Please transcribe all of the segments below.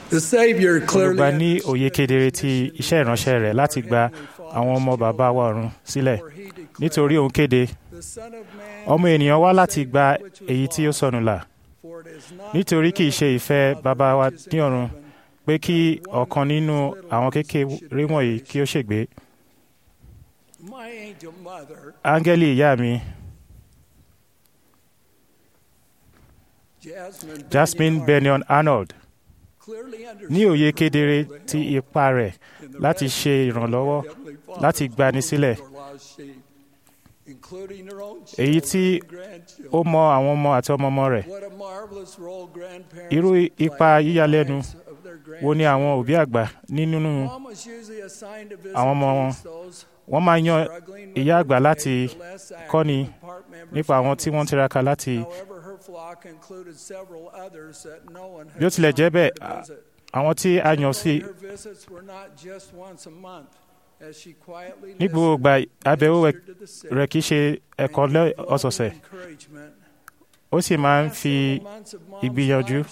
The Savior clearly olùgbà ní òye kedere ti iṣẹ́ ìránṣẹ́ rẹ̀ láti gba àwọn ọmọ bàbá wa ọ̀run sílẹ̀ nítorí òun kéde the Son of Man ọmọ ènìyàn wá láti gba èyí tí ó sọnù là for it is not nítorí kì í ṣe ìfẹ́ bàbá wa ní ọ̀run pé kí ọ̀kan nínú àwọn kékeré wọ̀nyí kí ó ṣègbé my angel mother, áńgẹ́lì ìyá mi Jasmine, Jasmine Bennion Arnold clearly ní òye kedere ti ipa rẹ̀ láti ṣe ìrànlọ́wọ́ láti gbani sílẹ̀ èyí tí ó mọ àwọn ọmọ àti ọmọọmọ rẹ̀ irú ipa yíyalẹ́nu wo ni àwọn òbí àgbà ní nínú àwọn ọmọ wọn wọ́n máa yan ìyá àgbà láti kọ́ni nípa àwọn tí wọ́n ń tiraka láti bí ó tilẹ̀ jẹ́ bẹ́ẹ̀ à- àwọn tí a yàn sí ní gbogbo ìgbà àbẹ̀wò rẹ̀- rẹ̀ kì í ṣe ẹ̀kọ́ lẹ́- ọ̀sọ̀ọ̀sẹ̀ ó sì máa ń fi ìgbìyànjú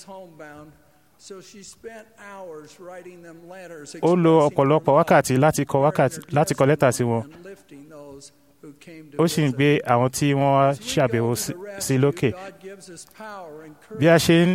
ó lo ọ̀pọ̀lọpọ̀ wákàtí láti kọ wákàtí láti kọ lẹ́tà sí wọn ó sì ń gbé àwọn tí wọ́n wá ṣàbẹ̀wò sí- sí lókè bí a ṣe ń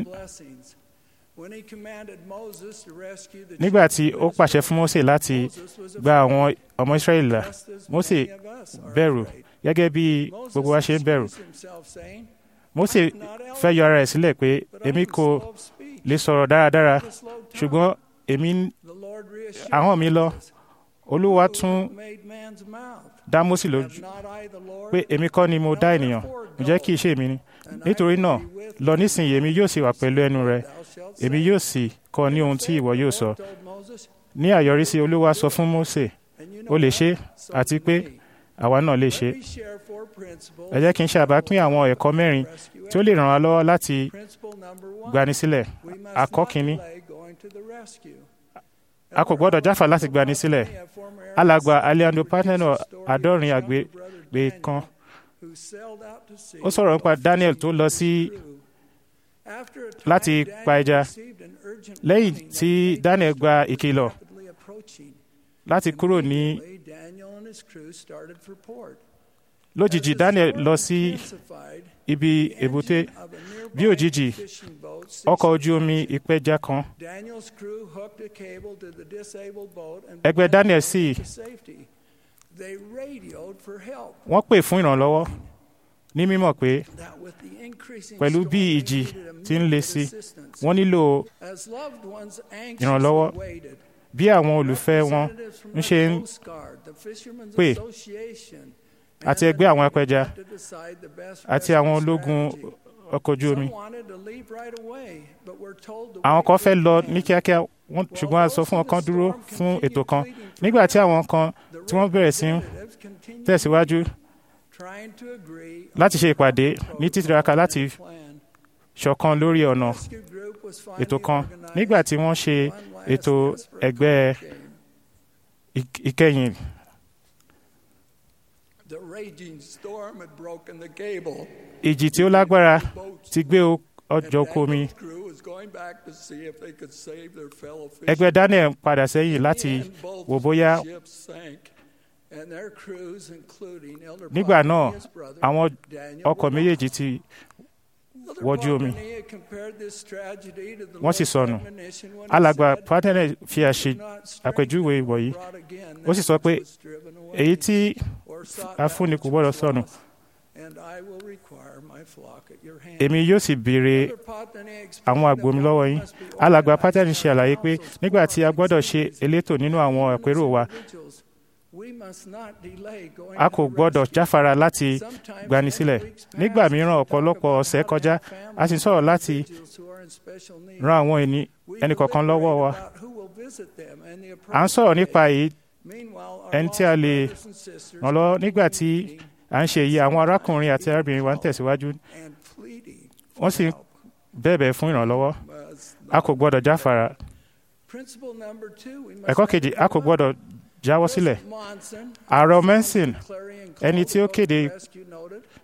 nígbà tí ó pàṣẹ fún Mósè láti gba àwọn ọmọ Ísírẹ́lì là Mósè bẹ̀rù gẹ́gẹ́ bí gbogbo wa ṣe ń bẹ̀rù Mósè fẹ́ yọ ara rẹ̀ sílẹ̀ pé èmi kò lè sọ̀rọ̀ dáradára ṣùgbọ́n èmi ń- ahọ́n mi lọ Olúwa tún dá Mósè lójú pé èmi kọ́ ni mo dá ènìyàn ǹjẹ́ kì í ṣe èmi ni nítorí náà lọ nísìnyí èmi yóò sì wà pẹ̀lú ẹnu rẹ èmi yóò sì kọ́ ní ohun tí ìwọ yóò sọ ní àyọrísí Olúwa sọ fún Mósè ó lè ṣe àti pé àwa náà lè ṣe ẹ jẹ́ kí n ṣàbápín àwọn ẹ̀kọ́ mẹ́rin tí ó lè ràn wá lọ́wọ́ láti gbani sílẹ̀ àkọ́ kínní a kò gbọ́dọ̀ jáfà láti gbani sílẹ̀ alàgbà Alejandro Paneno àádọ́rin àgbègbè kan ó sọ̀rọ̀ nípa Daniel tó lọ sí láti pa ẹja lẹ́yìn tí Daniel gba ìkìlọ̀ láti kúrò ní lójijì Daniel lọ sí ibi èbúté bí òjijì ọkọ̀ ojú omi ìpẹja kan ẹgbẹ́ Daniel sì wọ́n pè fún ìrànlọ́wọ́ ní mímọ̀ pé pẹ̀lú bí ìjì ti ń le sí wọ́n nílò ìrànlọ́wọ́ bí àwọn olùfẹ́ wọn ń ṣe ń pè àti ẹgbẹ́ àwọn apẹja àti àwọn ológun ọkọ̀ ojú omi àwọn kan fẹ́ lọ ní kíákíá wọ́n- ṣùgbọ́n a sọ fún wọn kan dúró fún ètò kan nígbà tí àwọn kan tí wọ́n bẹ̀rẹ̀ sí ń tẹ̀síwájú láti ṣe ìpàdé ní títiraka láti ṣọ̀kan lórí ọ̀nà ètò kan nígbà tí wọ́n ṣe ètò ẹgbẹ́ ìk- ìkẹyìn The raging storm had broken the cable. ìjì tí ó lágbára ti gbé o- ọjọ́ oko omi Daniel's crew was going back to see if they could save their fellow ẹgbẹ́ Daniel padà sẹ́yìn láti And both wò bóyá ships sank, and their crews, including Elder nígbà Bonner náà and his brother, àwọn Daniel, ọkọ̀ were méjèèjì ti Elder wọjú omi. Bonner compared this tragedy to the wọ́n sì Lord's sọnù admonition when he alàgbà said, Pátẹ́nẹ̀ fi àṣe "Do not strain àpèjúwe the wọ̀nyí rod again, ó sì that sọ which pé was driven away, èyí tí or sought a fúnni that kò which gbọ́dọ̀ was sọnù lost, and I will require my flock at your hand." èmi yóò sì béèrè Elder Potney explained àwọn that àgbò mi one lọ́wọ́ yín must be alàgbà organized Pátẹ́nì ṣe àlàyé pé councils, nígbà tí a forums, gbọ́dọ̀ ṣe and elétò nínú àwọn àpérò wa individuals. We must not delay going a to kò the gbọ́dọ̀ rescue. jáfara láti Sometimes gbani many sílẹ̀ weeks pass nígbà and mìíràn we talk ọ̀pọ̀lọpọ̀ about ọ̀sẹ̀ how to kọjá help a sì ń families sọ̀rọ̀ and láti individuals who are in special need. ran àwọn ẹni We ẹnì kọ̀ọ̀kan lọ́wọ́ wa deliberate about who will visit them and the à ń sọ̀rọ̀ appropriate nípa date. èyí Meanwhile, our ẹni tí a lost lè brothers and sisters ràn lọ́wọ́ are nígbà tí meeting à ń ṣe èyí àwọn arákùnrin àti arábìnrin wa ń tẹ̀síwájú and pleading wọ́n sì ń help bẹ̀bẹ̀ fún ìrànlọ́wọ́ must a kò gbọ́dọ̀ jáfara Principle number two, we must ẹ̀kọ́ never kejì a kò give up. gbọ́dọ̀ jáwọ́ sílẹ̀ President Monson, Ààrẹ who was Monson, on the Clarion ẹni Call tí ó to kéde rescue noted,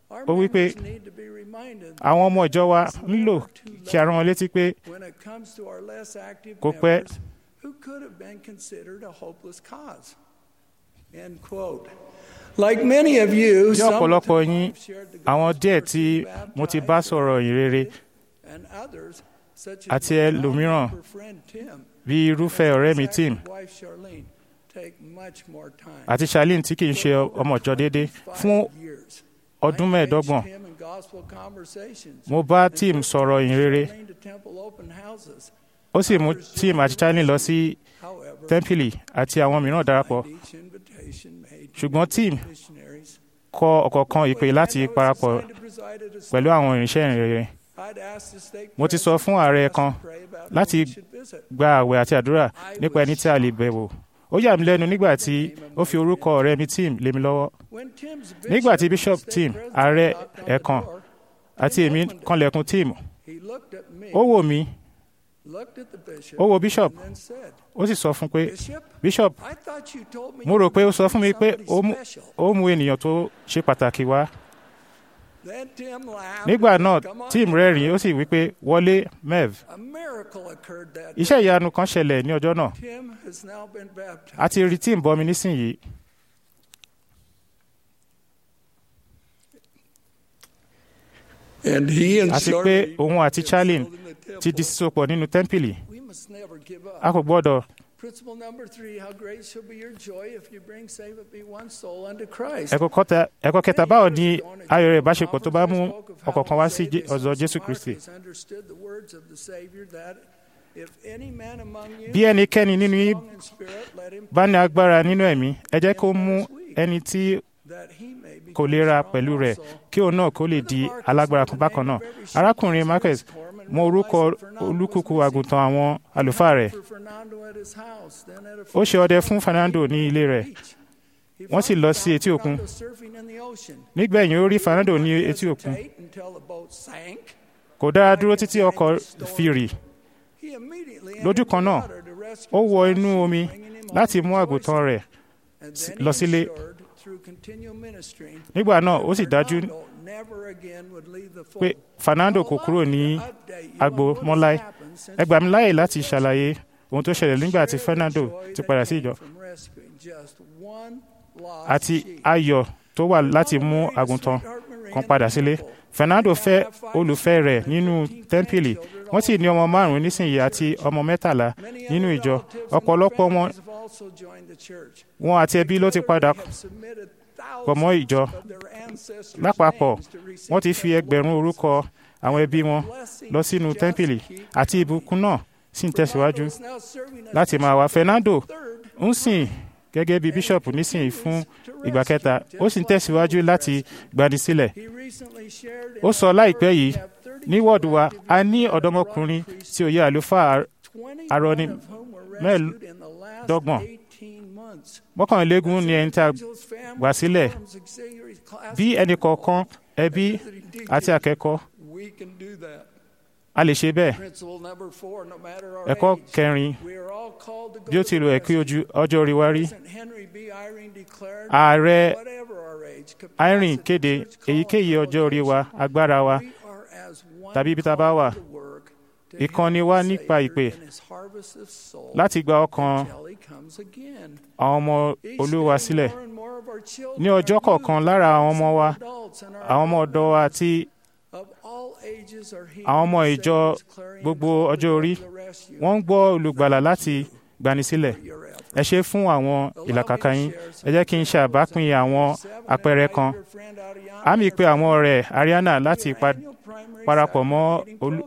Our ó wí pé members need to be reminded àwọn ọmọ ìjọ wa nílò kí a rán wọn létí pé when it comes to our less active Kò pẹ́. members who could have been considered a hopeless cause. End quote. Like many of you, bí some ọ̀pọ̀lọpọ̀ of yín have shared the àwọn gospel díẹ̀ or tí been mo ti bá baptized sọ̀rọ̀ ìyìn rere and others, such as àti my ẹlòmíràn non-member friend Tim, bí irúfẹ́ ọ̀rẹ́ mi Tim Zach's wife Charlene, take much more time. àti Charlene tí kì í ṣe ọmọ ìjọ déédé fún years. ọdún I engaged mẹ́ẹ̀ẹ́dọ́gbọ̀n him in gospel conversations. mo bá and Tim took sọ̀rọ̀ ìyìn rere Charlene to temple open houses. ó sì mú Tim àti Charlene lọ sí However, tẹ́ḿpìlì àti àwọn mìíràn darapọ̀ behind each invitation made to ṣùgbọ́n Tim missionaries, kọ ọ̀kọ̀ọ̀kan ìpè láti when I was parapọ̀ assigned to preside at a pẹ̀lú àwọn ìrìnsẹ̀ ìyìn rere I'd asked the stake mo ti sọ fún ààrẹ kan láti gba àwẹ̀ àti àdúrà nípa ẹni tí a lè bẹ̀wò ó yà mí lẹ́nu nígbà tí ó fi orúkọ ọ̀rẹ́ mi Tim lé mi lọ́wọ́ nígbà tí Bishop Tim ààrẹ ẹ̀kan àti èmi kanlẹ̀kùn Tim ó wò mí ó wo Bishop ó sì sọ fún pé Bishop mo rò pé ó sọ fún mi pé ó mú ó mú ènìyàn tó ṣe pàtàkì wá nígbà náà Tim rẹ́rìn-ín ó sì wí pé wọlé Mev iṣẹ́ ìyanu kan ṣẹlẹ̀ ní ọjọ́ náà a ti rí Tim bọmi nísìnyìí àti pé òun àti Charlene ti di sísopọ̀ nínú tẹ́ḿpìlì a kò gbọ́dọ̀ Principle number three, how great shall be your joy if you bring save it be one soul unto Christ. ẹ̀kọ́ kọta ẹ̀kọ́ kẹta báwo ni ayọ̀ rẹ̀ ìbáṣepọ̀ tó bá mú ọ̀kọ̀ọ̀kan wá sí Jé- ọ̀dọ̀ Jésù Kristi bí ẹnikẹ́ni nínú yín bá ní agbára nínú ẹ̀mí ẹ jẹ́ kó mú ẹni tí kò lè ra pẹ̀lú rẹ̀ kí òun náà kó lè di alágbára kan bákan náà arákùnrin Marcus mọ orúkọ olúkúkú àgùntàn àwọn àlùfáà rẹ̀ ó ṣe ọdẹ fún Fernando ní ilé rẹ̀ wọ́n sì lọ sí etí òkun nígbẹ̀yìn ó rí Fernando ní etí òkun kò dára dúró títí ọkọ̀ fi rì lójú kan náà ó wọ inú omi láti mú àgùntàn rẹ̀ lọ sílé nígbà náà ó sì dájú pé Fernando kò kúrò ní agbo mọ́láì ẹ gbà mí láàyè láti ṣàlàyé ohun tó ṣẹlẹ̀ nígbà tí Fernando ti padà sí ìjọ àti ayọ̀ tó wà láti mú àgùntàn kan padà sílé Fernando fẹ́ olùfẹ́ rẹ̀ nínú tẹ́ḿpìlì wọ́n sì ní ọmọ márùn-ún nísìnyí àti ọmọ mẹ́tàlá nínú ìjọ ọ̀pọ̀lọpọ̀ wọn wọn àti ẹbí ló ti padà pọ̀ mọ́ ìjọ lápapọ̀ wọ́n ti fi ẹgbẹ̀rún orúkọ àwọn ẹbí wọn lọ sínú tẹ́ḿpìlì àti ìbùkún náà sì ń tẹ̀síwájú láti máa wá Fernando ń sìn gẹ́gẹ́ bí bíṣọ̀pù nísìnyí fún ìgbà kẹta ó sì ń tẹ̀síwájú láti gbani sílẹ̀ ó sọ láìpẹ́ yìí ní wọ́ọ̀dù wa a ní ọ̀dọ́mọkùnrin tí ó yẹ àlùfáà arọni mẹ́ẹ̀ẹ́dọ́gbọ̀n mọ́kànlélógún ni ẹni tí a gbà sílẹ̀ bí ẹnì kọ̀ọ̀kan ẹbí àti akẹ́kọ̀ọ́ a lè ṣe bẹ́ẹ̀ ẹ̀kọ́ kẹrin bí ó ti lò ẹ̀kí ojú ọjọ́ orí wa rí ààrẹ irene kéde èyíkéyìí ọjọ́ orí wa agbára wa tàbí ibi tá a bá wà ìkànnì wa nípa ìpè láti gba ọkàn àwọn ọmọ olúwa sílẹ̀ ní ọjọ́ kọ̀ọ̀kan lára àwọn ọmọ wa àwọn ọmọ ọ̀dọ́ wa àti àwọn ọmọ ìjọ gbogbo ọjọ́ orí wọ́n ń gbọ́ olùgbàlà láti gbanisílẹ̀ ẹ ṣe fún àwọn ìlàkàkà yín ẹ jẹ́ kí n ṣe àbápín àwọn àpẹẹrẹ kan àmì pé àwọn ọ̀rẹ́ Ariana láti parapọ̀ mọ́ olú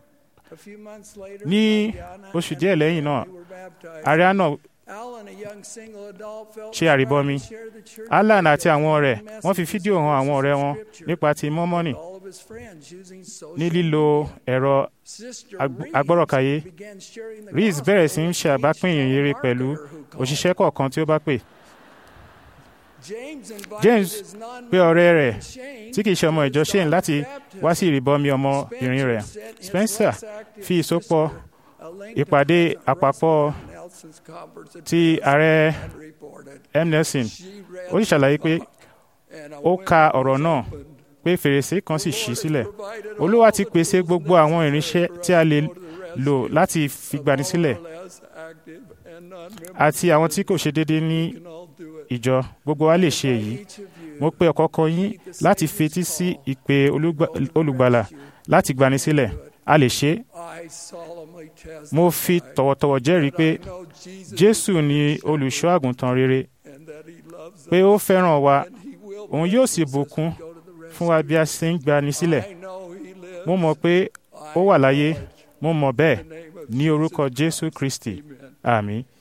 ní oṣù díẹ̀ lẹ́yìn náà Ariana ṣe àríbọmi Alan àti àwọn ọ̀rẹ́ wọ́n fi fídíò hàn àwọn ọ̀rẹ́ wọn nípa ti mọ́mọ́nì ní lílo ẹ̀rọ agbọ́rọ̀kayé Reese bẹ̀rẹ̀ sí ń ṣe àbápín ìyìnrere pẹ̀lú òṣìṣẹ́ kọ̀ọ̀kan tí ó bá pè James pé ọ̀rẹ́ rẹ̀ tí kìí ṣe ọmọ ìjọ Shane láti wá sí ìrìbọmi ọmọbìnrin rẹ̀ Spencer fi ìsopọ̀ ìpàdé àpapọ̀ ti ààrẹ M. Nelson ó sì ṣàlàyé pé ó ka ọ̀rọ̀ náà pé fèrèsé kan sì ṣí sílẹ̀ olúwa ti pèsè gbogbo àwọn irinṣẹ́ tí a lè lò láti fi gbani sílẹ̀ àti àwọn tí kò ṣe déédéé ní ìjọ gbogbo wa lè ṣe èyí mo pe ọ̀kọ̀ọ̀kan yín láti fetí sí ìpè olùgbàlà láti gbani sílẹ̀ a lè ṣe é mo fi tọ̀wọ̀tọ̀wọ̀ jẹ́rìí pé jésù ni olùṣọ́ àgùntàn rere pé ó fẹ́ràn wa òun yóò sì bùkún fún wa bí a ṣe ń gbani sílẹ̀ mo mọ̀ pé ó wà láyé mo mọ̀ bẹ́ẹ̀ ní orúkọ jésù kristi àmín.